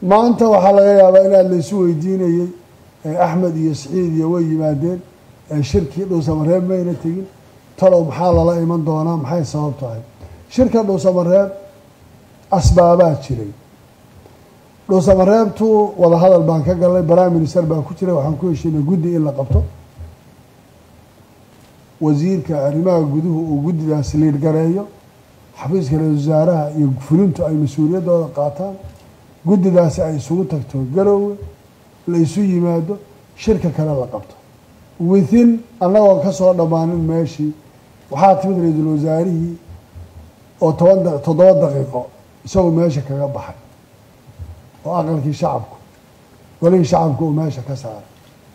maanta waxaa laga yaabaa inaad laysu weydiinayey axmed iyo siciid iyo way yimaadeen shirkii dhuusamareeb mayna tegin talow maxaa lala iman doonaa maxay sabab tahay shirka dhuusamareeb asbaabaa jiray dhuusamareebtu wadahadal baan ka galnay prime minister baa ku jiray waxaan ku heshiinay guddi in la qabto wasiirka arrimaha guduhu uu guddidaas liidgareeyo xafiiska ra-isul wasaaraha iyo fulintu ay mas-uuliyaddooda qaataan guddidaasi ay isugu tagto garoowe la isu yimaado shirka kale la qabto within annagoon ka soo dhammaanin meeshii waxaa timid ra-iisul wasaarihii oo toban toddoba daqiiqo isagoo meesha kaga baxay oo aqalkii shacabku golihii shacabku uu meesha ka saaray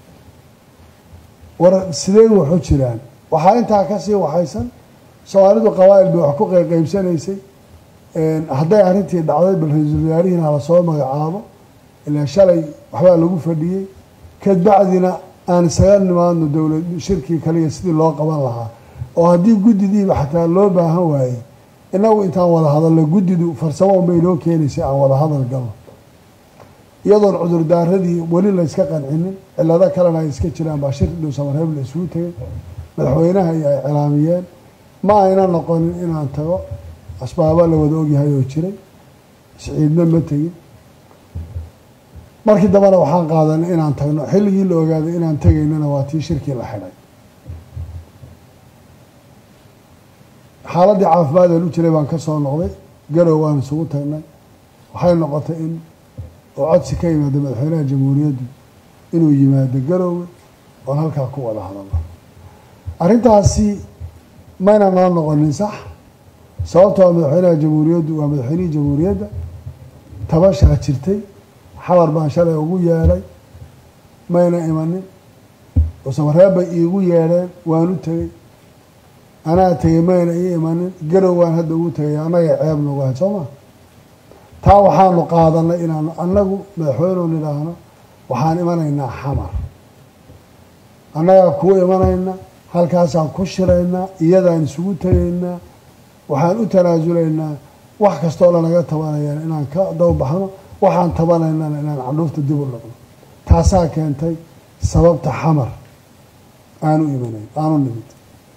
war sidee waxu jiraan waxaa intaa kasii waxaysan soomaalidu qabaa'il bay wax ku qeybqeybsanaysay hadday arrintii dhacday bal ra-iisul wasaarihiina hala soo magacaabo ilaa shalay waxbaa lagu fadhiyey kadbacdina aan isaga nimaadno dowlad shirkii kaliya sidii loo qaban lahaa oo haddii guddidiiba xataa loo baahan waayey inagu intaan wada hadalno guddidu farsamo unbay noo keenaysay aan wada hadal galno iyadoon cudurdaaradii weli layska qancinin cilado kalena ay iska jiraan baa shirki dhuusamareeb la isugu tegay madaxweynaha iyo ay cilaamiyeen ma ayna noqonin inaan tago asbaaba la wada ogyahay oo jiray siciidna ma tegin markii dambena waxaan qaadanay inaan tagno xilligii la ogaaday inaan tegaynana waa tii shirkii la xidhay xaaladdii caafimaad aan u jiray baan ka soo noqday garow waan isugu tagnay waxay noqotay in oo codsi ka yimaada madaxweynaha jamhuuriyaddu inuu yimaado garoowe oon halkaa ku wada hadalno arrintaasi mayna noo noqonin sax sababtoo madaxweynaha jamhuuriyaddu waa madaxweynihii jamhuuriyadda tabashaa jirtay xabar baan shalay ugu yeedhay mayna imanin dhuusamareeb bay iigu yeedheen waan u tegey anaa tegey mayna ii imanin garow waan hadda ugu tegay annaga ceeb nagu ahayd soo ma taa waxaanu qaadanay inaanu annagu madaxweyneu nidhaahno waxaan imanaynaa xamar annagaa kuu imanayna halkaasaan ku shiraynaa iyadaan isugu tegaynaa waxaan u tanaasulaynaa wax kastoo lanaga tabanayaan inaan ka dawbaxno waxaan tabanaynana inaan candhuufta dib u dhaqno taasaa keentay sababta xamar aanu imanayn aanu nimid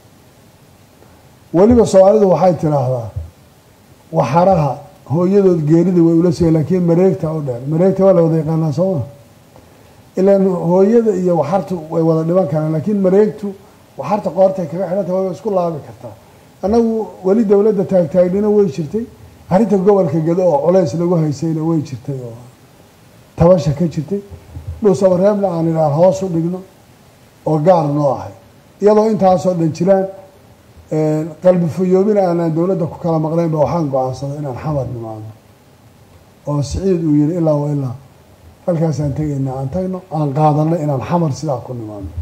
weliba soomaalidu waxay tidhaahdaa waxaraha hooyadood geerida way ula sugay laakiin mareegta u dheer mareegta waa la wada yaqaanaa sooma ilaan hooyada iyo waxartu way wada dhiban karaan laakiin mareegtu waxarta qoortay kaga xidhanta way isku laabi kartaa annagu weli dowladda taagtaagnina way jirtay arrinta gobolka gado oo culays lagu haysayna way jirtay oo tabasha ka jirtay dhuusamareebna aan idhaah hoos u dhigno oo gaar noo ahay iyadoo intaasoo dhan jiraan qalbi fayoobina aanaan dowladda ku kala maqnaynba waxaan go-aansaday inaan xamar nimaadno oo siciid uu yihi ilaa wa ilaa halkaasaan tegaynaa aan tagno aan qaadanay inaan xamar sidaa ku nimaadno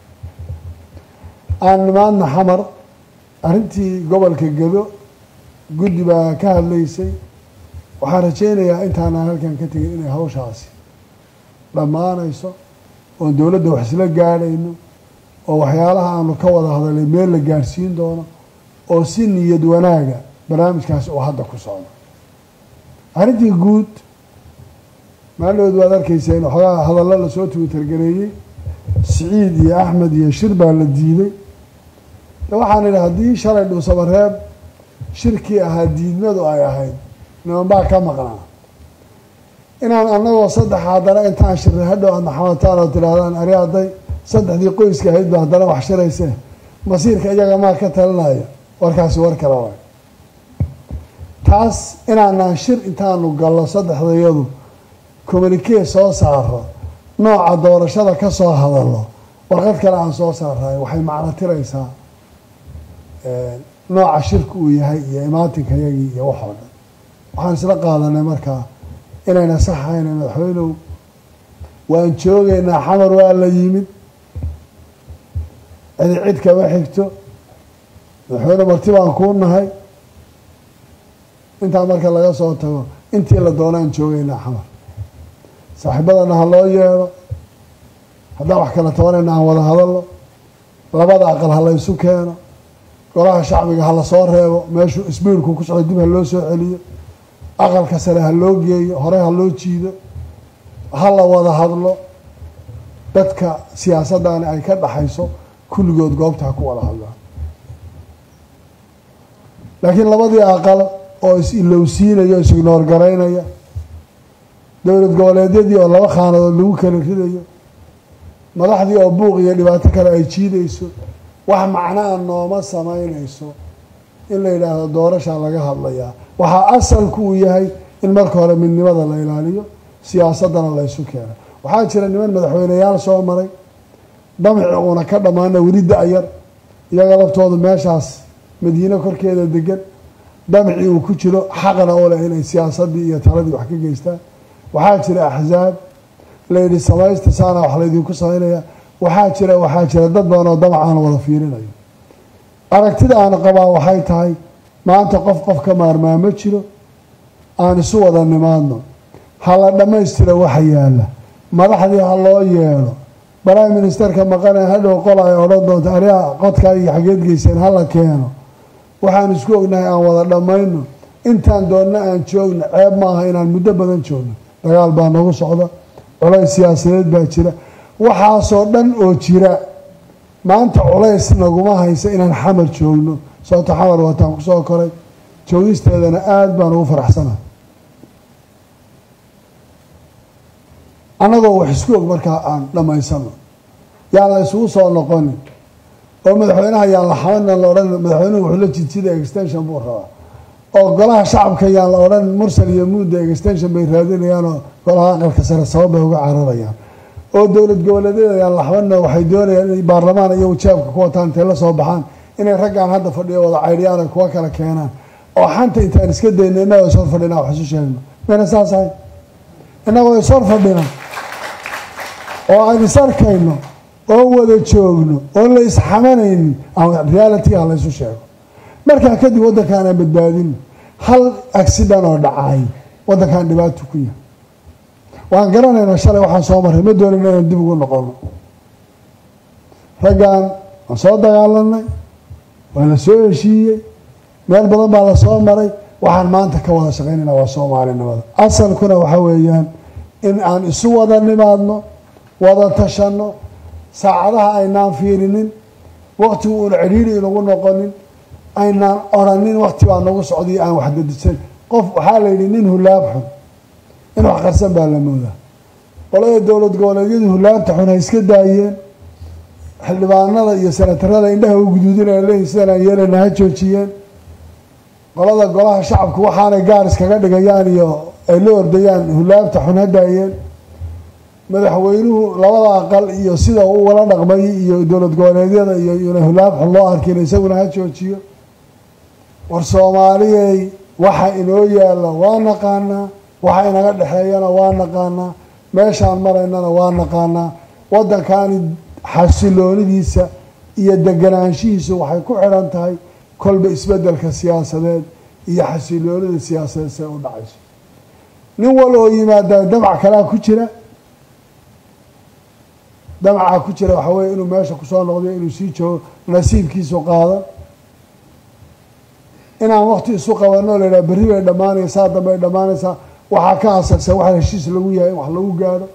aan nimaadna xamar arrintii gobolka gado guddi baa ka hadlaysay waxaan rajaynayaa intaanaan halkan ka tegin inay hawshaasi dhammaanayso oon dowladda wax isla gaadhayno oo waxyaalaha aanu ka wada hadalay meel la gaadhsiin doono oo si niyad wanaaga barnaamijkaasi uu hadda ku socdo arrintii guud maaldood waad arkayseen waxoogaa hadallo lasoo twitter-gareeyey siciid iyo axmed iyo shir baa la diiday waxaan idhi haddii shalay dhuusamareeb shirkii ahaa diidmadu ay ahayd niman baa ka maqnaa inaan annagoo saddex haddana intaan shirray hadhow aadna xamataan oo tidhaahdaan ari hadday saddexdii qoyska ahayd ba haddana wax shirayse masiirka iyaga maa ka talinaya warkaasi war kale waay taas inaanaan shir intaanu gallo saddexdayadu communikee soo saaro nooca doorashada ka soo hadallo warqad kale aan soo saarayo waxay macno tiraysaa nooca shirka uu yahay iyo imaatinka-yagii iyo wax oo dhan waxaan isla qaadanay markaa inayna saxayna madaxweynow waan joogaynaa xamar waa la yimid cidi cid kama xigto madaxweyne marti baan kuu nahay intaa marka laga soo tago intii la doonaan joogaynaa xamar saaxiibadana ha loo yeedho haddaan wax kala tabanayna aan wada hadalno labada aqal ha laysu keeno golaha shacbiga ha lasoo reebo meeshuu isbiirku ku socdo dib ha loo soo celiyo aqalka sare ha loo geeyo hore ha loo jiido ha la wada hadlo dadka siyaasaddaani ay ka dhaxayso kulligood goobta ha ku wada hadlaan laakiin labadii aqal oo is-ilowsiinaya o is-ignoor garaynaya dowlad goboleedyadii oo laba khaanadood lagu kala ridayo madaxdii oo buuq iyo dhibaato kale ay jiidayso wax macnaa nooma samaynayso in la yidhaahdo doorashaa laga hadlayaa waxaa asalku uu yahay in marka hore midnimada la ilaaliyo siyaasaddana la ysu keeno waxaa jira niman madaxweyneyaal soo maray damci uuna ka dhammaana weli da-yar iyaga laftoodu meeshaas madiine korkeeda degan damci uu ku jiro xaqna u leh inay siyaasaddii iyo taladii wax ka geystaan waxaa jira axsaab layidhi samaysta saana wax laydinku samaynaya waxaa jira waxaa jira dad badan oo damac aan wada fiirinayo aragtida aan qabaa waxay tahay maanta qof qof ka maarmaa ma jiro aan isu wada nimaadno ha la dhammaystiro waxa yaalla madaxdii ha loo yeedho prime ministerka maqane hadhow qol ay odhan doonto ariha qodkaa iyo xageed geyseen hala keeno waxaan isku ognahay aan wada dhammayno intaan doonna aan joogno ceeb maaha inaan muddo badan joogno dagaal baa nagu socda culays siyaasadeed baa jira waxaasoo dhan oo jira maanta culays naguma haysa inaan xamar joogno sababto xamar wataan kusoo koray joogisteedana aada baan ugu faraxsanahay annagoo wax isku og markaa aan dhammaysano yaan la isugu soo noqonin oo madaxweynaha yaan la xamanan la odhan madaxweynuhu wuxuu la jidsida extension buu rabaa oo golaha shacabka yaan la odhan mursal iyo muudda extension bay raadinayaan oo golaha aqalka sare sabab bay uga cararayaan oo dowlad goboleedyada yaan la xamanna waxay doonayaan inay baarlamaan iyo wajaabka ku wataan intay la soo baxaan inay raggaan hadda fadhiyo wada caydhiyaan ay kuwa kala keenaan oo xanta intaan iska dayno innagoo ishor fadhina wax isu sheegno mayna saas ahay innagoo ishor fadhina oo aan is arkayno oo wada joogno oon la isxamanaynin reality ha laysu sheego markaa kadib waddankaan aan badbaadino hal accident oo dhacay waddankaan dhibaato ku yahay waan garanaynaa shalay waxaan soo marray ma doonin inaan dib ugu noqono raggan waan soo dagaalanay waa la soo heshiiyey meel badan baa la soo maray waxaan maanta ka wada shaqaynayna waa soomaalinimada asalkuna waxa weeyaan in aan isu wada nimaadno wada tashanno saacadaha aynaan fiirinin waqtigu uuna cidhiiri inagu noqonin aynaan oranin waqti baa nagu socday aan wax dadisan qof waxaa la yidhi nin hulaab xun in wax qarsan baa la moodaa qolada dowlad goboleedyadu hulaabta xun ha iska daayeen xildhibaanada iyo senatarada indhaha u guduudinaya leeyihin sidan aan yeelayna ha joojiyeen qolada golaha shacabku waxaanay gaar iskaga dhigayaan iyo ay la ordayaan hulaabta xun ha daayeen madaxweynuhu labada aqal iyo sida uu wala dhaqmay iyo dowlad goboleedyada iyo ina hulaab xun loo arkin isaguna ha joojiyo war soomaaliyey waxa inoo yaalla waa naqaanaa waxa inaga dhexeeyana waa naqaanaa meeshaan maraynana waa naqaanaa waddankani xasiloonidiisa iyo deganaanshihiisu waxay ku xidhan tahay kolba isbeddelka siyaasadeed iyo xasiloonida siyaasadeed say u dhacayso nin wal oo yimaada damac kalea ku jira damacaa ku jira waxaa weeye inuu meesha kusoo noqdiyo inuu sii joogo nasiibkiisu qaadan inaan wakti isu qabanoo la yidhaha berri bay dhammaanaysaa dambe ay dhammaanaysaa waxaa ka asagsan waxa heshiis lagu yahay in wax lagu gaadho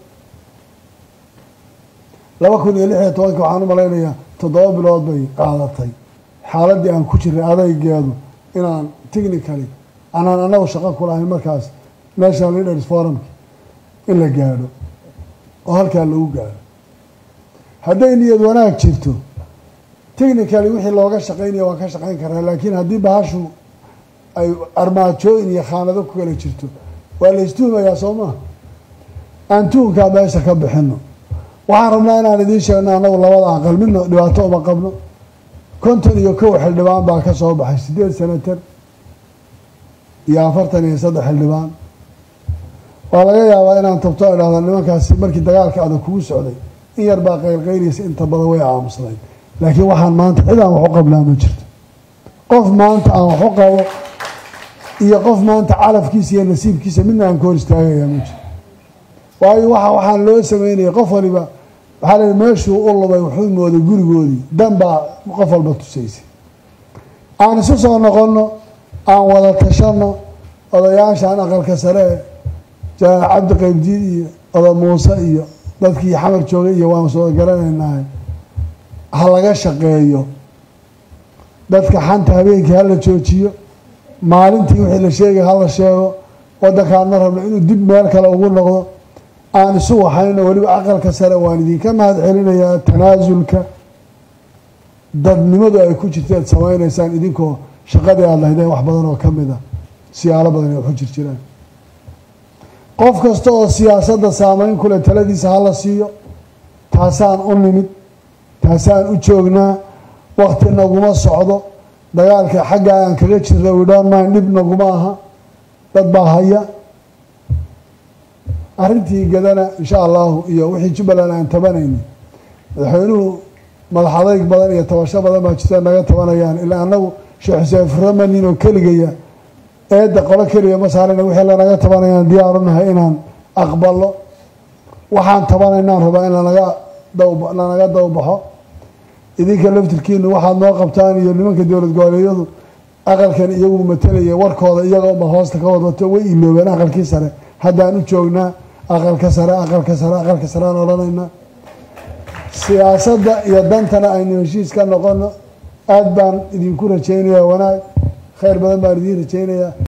laba kun iyo lix iyo tobanka waxaan u malaynayaa toddoba bilood bay qaadatay xaaladdii aan ku jiray adaygeedu inaan technically anaan anagu shaqo ku lahayn markaas national leaders forumki in la gaadho oo halkaa lagu gaadho hadday niyad wanaag jirto technically wixii looga shaqaynaya waan ka shaqayn karaa laakiin haddii bahashu ay armaajooyin iyo khaanado ku kala jirto waa la istuhumayaa soo maha aan tuhunkaa meesha ka bixino waxaan rabnaa inaan idiin sheegno annagu labada aqal midna dhibaato uma qabno konton iyo kow xildhibaan baa ka soo baxay siddeed senatar iyo afartan iyo saddex xildhibaan waa laga yaabaa inaan tabto idhahda nimankaasi markii dagaalka adag kugu socday in yar baa qaylqayliysa inta badan way aamusnayd laakiin waxaan maanta cid aan wax u qabnaa ma jirto qof maanta aan wax u qabo iyo qof maanta calafkiisa iyo nasiibkiisa midna aan ka hor istaagayaa ma jirto waayo waxa waxaan loo sameynaya qof waliba waxaa la meeshuu u lubay wuxuu mooday gurigoodii dan baa qof walba tusaysay aan isu soo noqonno aan wada tashanno odayaashaan aqalka sare janaal cabdi qaybdiid iyo oda muuse iyo dadkii xamar joogay iyo waan soo garanaynahay ha laga shaqeeyo dadka xanta habeenkii hala joojiyo maalintii wixii la sheegay hala sheego waddankaadna rabno inuu dib meel kale ugu noqdo aan isu waxayno weliba aqalka sare waan idinka mahad celinayaa tanaasulka dadnimadu ay ku jirta ad samaynaysaan idinkoo shaqadii aada lahaydeen wax badan oo ka mid a siyaalo badan ay ku jir jiraan qof kasta oo siyaasadda saameyn kule taladiisa hala siiyo taasaan u nimid taasaan u joognaa wakti naguma socdo dagaalka xagga aan kaga jirna widhoonmaan dhib naguma aha dad baa haya arrintii gadana insha allahu iyo wixii jubbaland aan tabanayni madaxweynuhu madax adayg badan iyo tabasho badan baa jirta naga tabanayaan ilaa annagu sheekh xuseen furamanin oo keligaya eedda qolo keliya ma saarayna wixii lanaga tabanayaan diyaarunahay inaan aqbalo waxaan tabanaynaan rabaa in lanaga daw lanaga dawbaxo idinka laftirkiinu waxaad noo qabtaan iyo nimanka dowlad goboleedyadu aqalkan iyagu matelaya warkooda iyaga unba hoosta ka wadwato way iloobeen aqalkii sare haddaan u joognaa aqalka sare aqalka sare aqalka sare aan odhanaynaa siyaasadda iyo dantana aynu heshiis ka noqono aada baan idinku rajaynayaa wanaag khayr badan baan idiin rajaynayaa